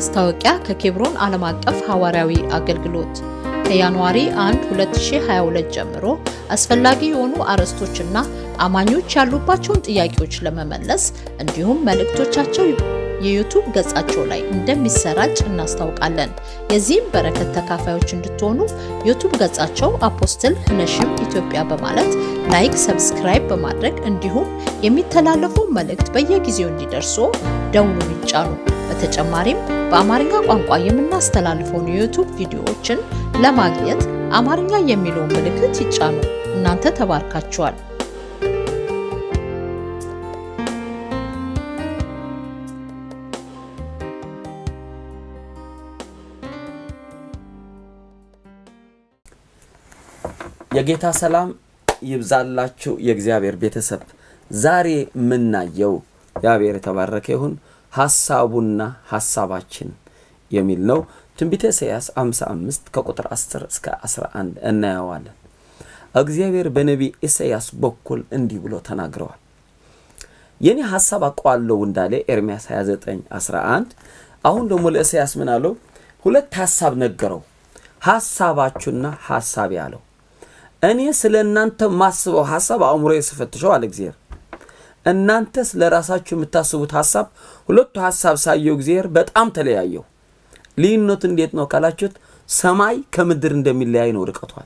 ማስታወቂያ ከኬብሮን ዓለም አቀፍ ሐዋርያዊ አገልግሎት ከጃንዋሪ 1 2022 ጀምሮ አስፈላጊ የሆኑ አርዕስቶችና አማኞች ያሉባቸውን ጥያቄዎች ለመመለስ እንዲሁም መልእክቶቻቸው የዩቱብ ገጻቸው ላይ እንደሚሰራጭ እናስታውቃለን። የዚህም በረከት ተካፋዮች እንድትሆኑ ዩቱብ ገጻቸው አፖስትል ህነሽም ኢትዮጵያ በማለት ላይክ፣ ሰብስክራይብ በማድረግ እንዲሁም የሚተላለፉ መልእክት በየጊዜው እንዲደርሱ ደውሉን ይጫኑ። በተጨማሪም በአማርኛ ቋንቋ የምናስተላልፈውን የዩቱብ ቪዲዮዎችን ለማግኘት አማርኛ የሚለውን ምልክት ይጫኑ። እናንተ ተባርካችኋል። የጌታ ሰላም ይብዛላችሁ የእግዚአብሔር ቤተሰብ። ዛሬ የምናየው እግዚአብሔር የተባረከ ይሁን ሐሳቡና ሐሳባችን የሚል ነው። ትንቢተ ኢሳይያስ 55 ከቁጥር 10 እስከ 11 እናየዋለን። እግዚአብሔር በነቢይ ኢሳይያስ በኩል እንዲህ ብሎ ተናግረዋል። የኔ ሐሳብ አውቀዋለሁ እንዳለ ኤርምያስ 29 11 አሁን ደግሞ ለኢሳይያስ ምን አለው? ሁለት ሐሳብ ነገረው። ሐሳባችሁና ሐሳቤ አለው። እኔ ስለ እናንተ ማስበው ሐሳብ አእምሮ ስፈትሸው አለ እግዚአብሔር። እናንተ ስለ ራሳችሁ የምታስቡት ሐሳብ ሁለቱ ሐሳብ ሳየው እግዚአብሔር በጣም ተለያየው። ልዩነቱ እንዴት ነው ካላችሁት፣ ሰማይ ከምድር እንደሚለያይ ነው ርቀቷል።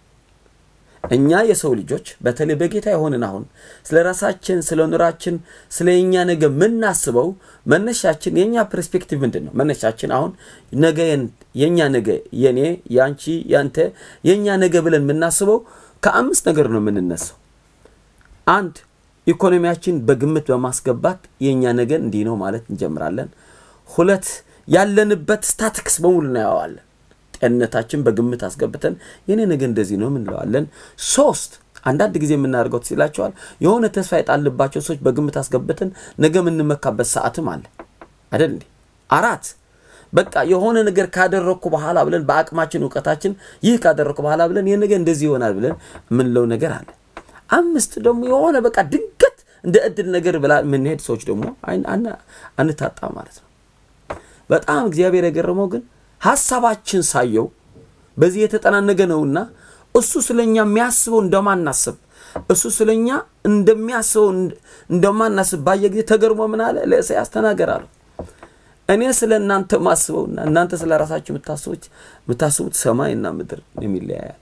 እኛ የሰው ልጆች በተለይ በጌታ የሆንን አሁን ስለ ራሳችን ስለ ኑራችን ስለ የኛ ነገ የምናስበው መነሻችን የእኛ ፐርስፔክቲቭ ምንድን ነው? መነሻችን አሁን ነገ የእኛ ነገ የኔ የአንቺ ያንተ የእኛ ነገ ብለን የምናስበው ከአምስት ነገር ነው የምንነሳው። አንድ ኢኮኖሚያችን በግምት በማስገባት የእኛ ነገ እንዲህ ነው ማለት እንጀምራለን። ሁለት ያለንበት ስታቲክስ በሙሉ እናየዋለን። ጤንነታችን በግምት አስገብተን የኔ ነገ እንደዚህ ነው ምንለዋለን። ሶስት አንዳንድ ጊዜ የምናደርገው ትችላቸዋል የሆነ ተስፋ የጣልባቸው ሰዎች በግምት አስገብተን ነገ የምንመካበት ሰዓትም አለ አይደል እንዴ? አራት በቃ የሆነ ነገር ካደረግኩ በኋላ ብለን በአቅማችን እውቀታችን ይህ ካደረግኩ በኋላ ብለን ይህ ነገ እንደዚህ ይሆናል ብለን የምንለው ነገር አለ። አምስት ደግሞ የሆነ በቃ ድንገት እንደ እድል ነገር ብላ የምንሄድ ሰዎች ደግሞ አንታጣ ማለት ነው። በጣም እግዚአብሔር የገረመው ግን ሀሳባችን ሳየው በዚህ የተጠናነገ ነውና እሱ ስለኛ የሚያስበው እንደማናስብ እሱ ስለኛ እንደሚያስበው እንደማናስብ ባየ ጊዜ ተገርሞ ምን አለ? ለኢሳይያስ ተናገር አለው። እኔ ስለ እናንተ ማስበውና እናንተ ስለ ራሳችሁ የምታስቡት የምታስቡት ሰማይና ምድር የሚለያያል።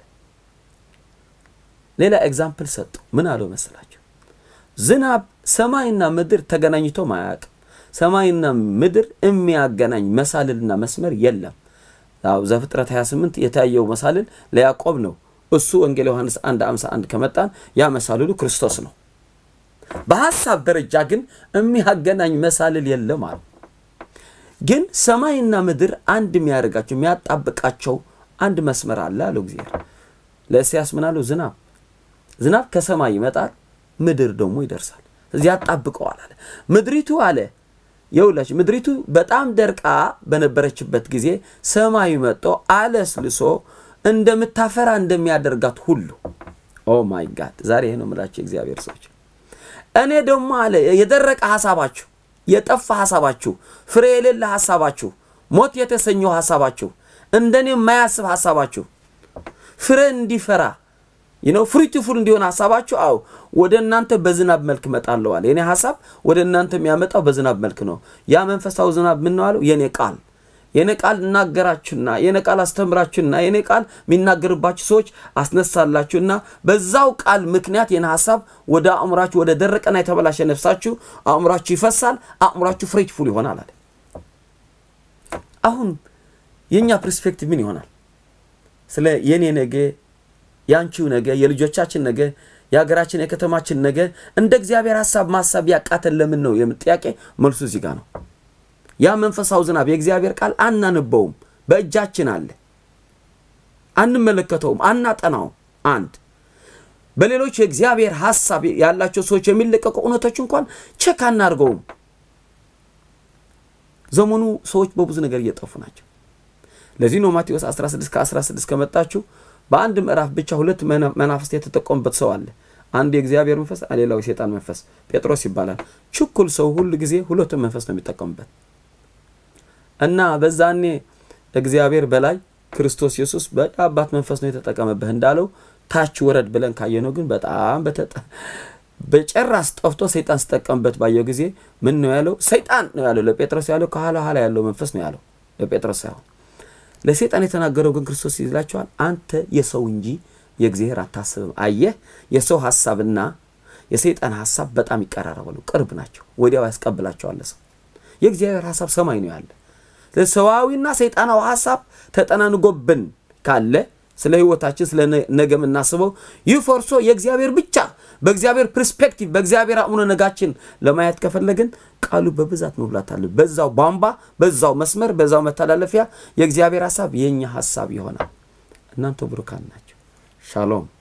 ሌላ ኤግዛምፕል ሰጠው። ምን አለው መሰላቸው? ዝናብ ሰማይና ምድር ተገናኝቶ አያውቅም። ሰማይና ምድር የሚያገናኝ መሳልልና መስመር የለም። ዘፍጥረት 28 የታየው መሳልል ለያዕቆብ ነው። እሱ ወንጌል ዮሐንስ 1 51 ከመጣን ያ መሳልሉ ክርስቶስ ነው። በሐሳብ ደረጃ ግን የሚያገናኝ መሳልል የለም አሉ። ግን ሰማይና ምድር አንድ የሚያደርጋቸው የሚያጣብቃቸው አንድ መስመር አለ አለው እግዚአብሔር። ለኢሳይያስ ምን አለው? ዝናብ ዝናብ ከሰማይ ይመጣል፣ ምድር ደግሞ ይደርሳል። እዚህ ያጣብቀዋል አለ። ምድሪቱ አለ የውላች ምድሪቱ በጣም ደርቃ በነበረችበት ጊዜ ሰማዩ መጥቶ አለስልሶ እንደምታፈራ እንደሚያደርጋት ሁሉ ኦ ማይ ጋድ ዛሬ ይሄ ነው የምላቸው የእግዚአብሔር ሰዎች። እኔ ደግሞ አለ የደረቀ ሀሳባችሁ፣ የጠፋ ሀሳባችሁ፣ ፍሬ የሌለ ሀሳባችሁ፣ ሞት የተሰኘው ሀሳባችሁ፣ እንደኔ የማያስብ ሀሳባችሁ ፍሬ እንዲፈራ ነው ፍሩቲፉል እንዲሆን ሀሳባችሁ አው ወደ እናንተ በዝናብ መልክ እመጣለሁ አለ። የኔ ሀሳብ ወደ እናንተ የሚያመጣው በዝናብ መልክ ነው። ያ መንፈሳዊ ዝናብ ምን ነው አለው? የኔ ቃል የኔ ቃል እናገራችሁና የኔ ቃል አስተምራችሁና የኔ ቃል የሚናገርባችሁ ሰዎች አስነሳላችሁና በዛው ቃል ምክንያት የኔ ሀሳብ ወደ አእምሯችሁ ወደ ደረቀና የተበላሸ ነፍሳችሁ አእምሯችሁ ይፈሳል፣ አእምሯችሁ ፍሩቲፉል ይሆናል አለ። አሁን የእኛ ፐርስፔክቲቭ ምን ይሆናል? ስለ የኔ ነገ የአንቺው ነገ የልጆቻችን ነገ የሀገራችን የከተማችን ነገ እንደ እግዚአብሔር ሀሳብ ማሳብ ያቃተን ለምን ነው የምን ጥያቄ መልሱ እዚህ ጋር ነው። ያ መንፈሳዊ ዝናብ የእግዚአብሔር ቃል አናነበውም፣ በእጃችን አለ፣ አንመለከተውም፣ አናጠናውም። አንድ በሌሎች የእግዚአብሔር ሀሳብ ያላቸው ሰዎች የሚለቀቁ እውነቶች እንኳን ቼክ አናርገውም። ዘመኑ ሰዎች በብዙ ነገር እየጠፉ ናቸው። ለዚህ ነው ማቴዎስ 16 ከ16 ከመጣችሁ በአንድ ምዕራፍ ብቻ ሁለት መናፍስት የተጠቆሙበት ሰው አለ። አንድ የእግዚአብሔር መንፈስ፣ ሌላው የሴጣን መንፈስ ጴጥሮስ ይባላል። ችኩል ሰው ሁል ጊዜ ሁለቱም መንፈስ ነው የሚጠቀሙበት። እና በዛኔ እግዚአብሔር በላይ ክርስቶስ ኢየሱስ በአባት መንፈስ ነው የተጠቀመብህ እንዳለው ታች ወረድ ብለን ካየነው ግን በጣም በጨራስ ጠፍቶ ሰይጣን ሲጠቀምበት ባየው ጊዜ ምን ነው ያለው? ሰይጣን ነው ያለው ለጴጥሮስ ያለው ከኋላ ኋላ ያለው መንፈስ ነው ያለው ለጴጥሮስ ሳይሆን ለሰይጣን የተናገረው ግን ክርስቶስ ይላቸዋል፣ አንተ የሰው እንጂ የእግዚአብሔር አታስብም። አየህ፣ የሰው ሀሳብና የሰይጣን ሀሳብ በጣም ይቀራረባሉ፣ ቅርብ ናቸው። ወዲያው ያስቀብላቸዋል ሰው። የእግዚአብሔር ሀሳብ ሰማይ ነው ያለ። ሰዋዊና ሰይጣናዊ ሀሳብ ተጠናንጎብን ካለ ስለ ህይወታችን ስለ ነገ የምናስበው ይህ ፈርሶ የእግዚአብሔር ብቻ በእግዚአብሔር ፐርስፔክቲቭ በእግዚአብሔር አእምሮ ነጋችን ለማየት ከፈለግን ቃሉ በብዛት መብላት አለ። በዛው ቧንቧ፣ በዛው መስመር፣ በዛው መተላለፊያ የእግዚአብሔር ሀሳብ የእኛ ሀሳብ ይሆናል። እናንተ ብሩካን ናቸው። ሻሎም